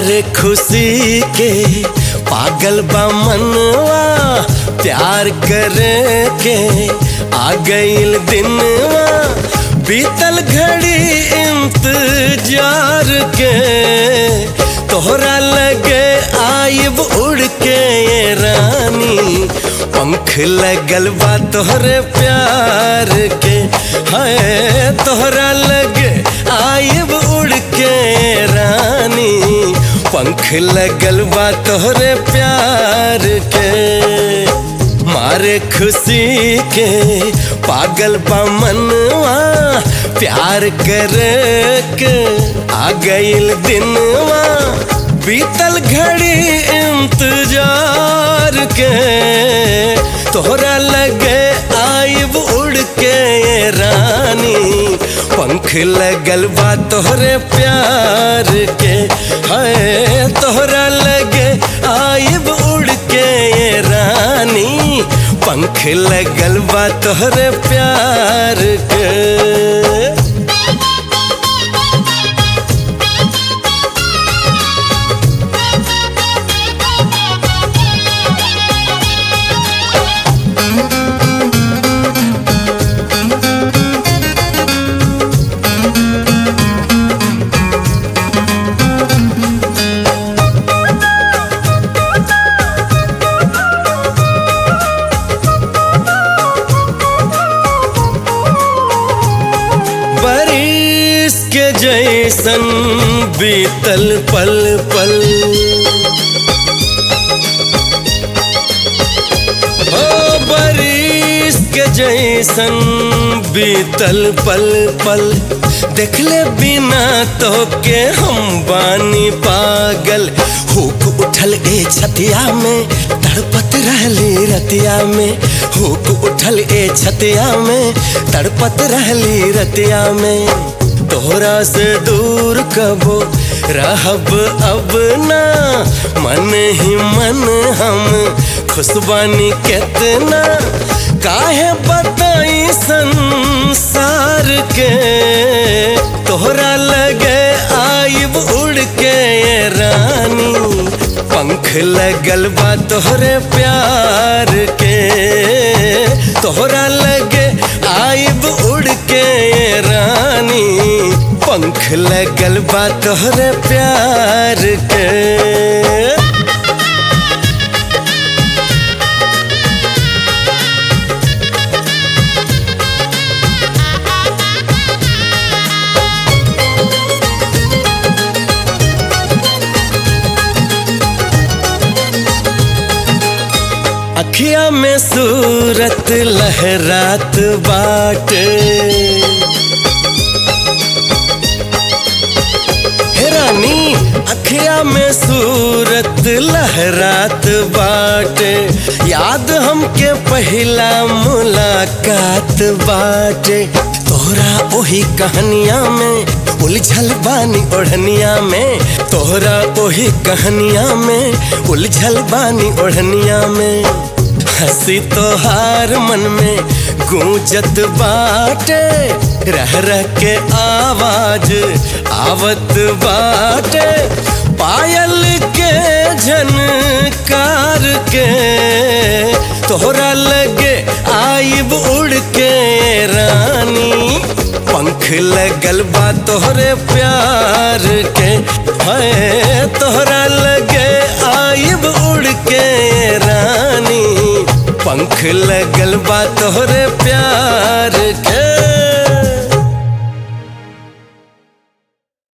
मारे खुशी के पागल बा मनवा प्यार करे के आ गईल दिनवा बीतल घड़ी इंतजार के तोहरा लगे आइब उड़ के ये रानी पंख लगल बा तोहरे प्यार के है तोहरा लगे आइब उड़ के रानी पंख लगल बा तोहरे प्यार के मारे खुशी के पागल बा मनवा प्यार करे के आ गईल दिनवा बीतल घड़ी इंतजार के तोहरा लगे आइब उड़ के ये रानी पंख लगल बा तोहरे प्यार के है तोहरा लगे आइब उड़ के ये रानी पंख लगल बा तोहरे प्यार के बारिश के जैसन बीतल पल पल ओ बारिश के जैसन बीतल पल पल देखले बिना तो के हम बानी पागल हुक उठल ए छतिया में तड़पत रहली रतिया में हुक उठल ए छतिया में तड़पत रहली रतिया में तोहरा से दूर कबो रहब अब ना मन ही मन हम खुशबानी कितना काहे बताई संसार के तोहरा लगे आइब उड़ के ये रानी पंख लगल बा तोहरे प्यार के तोहरा लगे आइब उड़ के ये रानी पंख लगल बा तोहरे प्यार के अखिया में सूरत लहरात बाट हे रानी अखिया में सूरत लहरात बाट याद हमके पहला मुलाकात बाट तोहरा ओही कहानिया में उलझल बानी ओढ़निया में तोहरा ओही कहानिया में उलझल बानी ओढ़निया में हंसी तोहार मन में गूंजत बाटे रह रह के आवाज आवत बाटे पायल के झनकार के तोहरा लगे आइब उड़ के रानी पंख लगल बा तोहरे प्यार के है तोहरा लगे आइब उड़ के रानी पंख लगल बा तोहरे प्यार